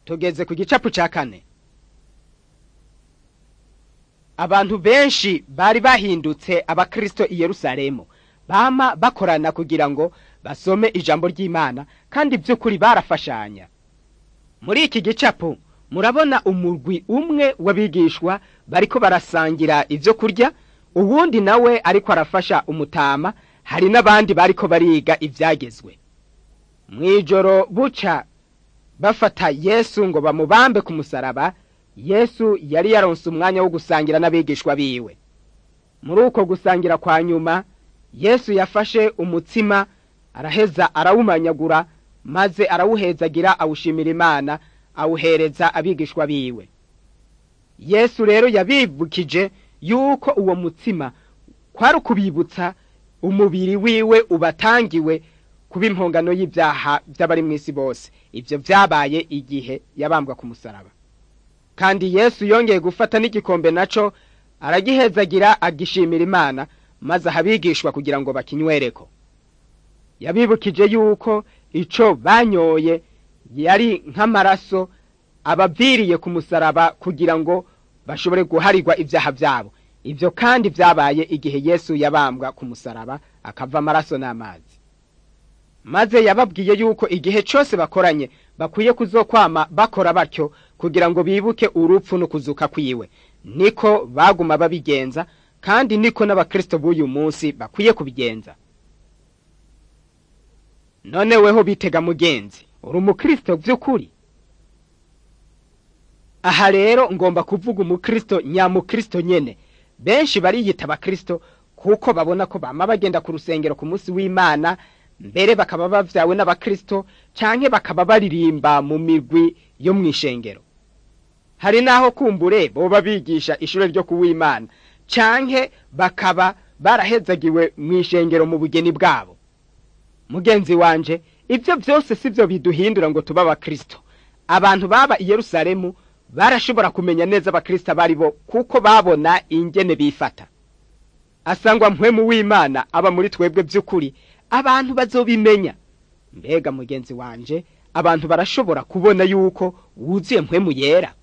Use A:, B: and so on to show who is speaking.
A: tugeze ku gicapu cya kane abantu benshi bari bahindutse abakristo i yerusalemu bama bakorana kugira ngo basome ijambo ry'imana kandi by'ukuri barafashanya muri iki gicapu murabona umurwi umwe w'abigishwa bariko barasangira ibyo kurya uwundi nawe ariko arafasha umutama hari n'abandi bariko bariga ibyagezwe mu ijoro buca bafata yesu ngo bamubambe ku musaraba yesu yari yaronse umwanya wo gusangira n'abigishwa biwe muri uko gusangira kwa nyuma yesu yafashe umutsima araheza arawumanyagura maze arawuhezagira awushimira imana awuhereza abigishwa biwe yesu rero yabibukije yuko uwo mutsima kwari ukubibutsa umubiri wiwe ubatangiwe kuba impongano y'ibyaha by'abari mu isi bose ibyo byabaye igihe yabambwa ku musaraba kandi yesu yongeye gufata n'igikombe naco aragihezagira agishimira imana maze ahabigishwa kugira ngo bakinywereko yabibukije yuko ico banyoye yari nk'amaraso abaviriye ku musaraba kugira ngo bashobore guharirwa ibyaha byabo ibyo kandi byabaye igihe yesu yabambwa ku musaraba akava amaraso n'amazi maze yababwiye yuko igihe cyose bakoranye bakwiye kuzokwama bakora batyo kugira ngo bibuke urupfu no kuzuka kwiwe niko baguma babigenza kandi niko n'abakristo b'uyu munsi bakwiye kubigenza none weho bitega mugenzi uri umukristo by'ukuri aha rero ngomba kuvuga umukristo nyamukristo nyene benshi bariyita abakristo kuko babona ko bama bagenda ku rusengero ku munsi w'imana mbere bakaba bavyawe n'abakristo canke bakaba baririmba mu migwi yo mw'ishengero hari n'aho kumbure boba bigisha ishure ryo kuw'imana canke bakaba barahezagiwe mw'ishengero mu bugeni bwabo mugenzi wanje ibyo byose sibyo biduhindura ngo tube abakristo abantu baba i yerusalemu barashobora kumenya neza abakristo abari bo kuko babona ingene bifata asangwa mpwemu w'imana aba muri twebwe by'ukuri abantu bazobimenya mbega mugenzi wanje abantu barashobora kubona yuko wuzuye mpwemu yera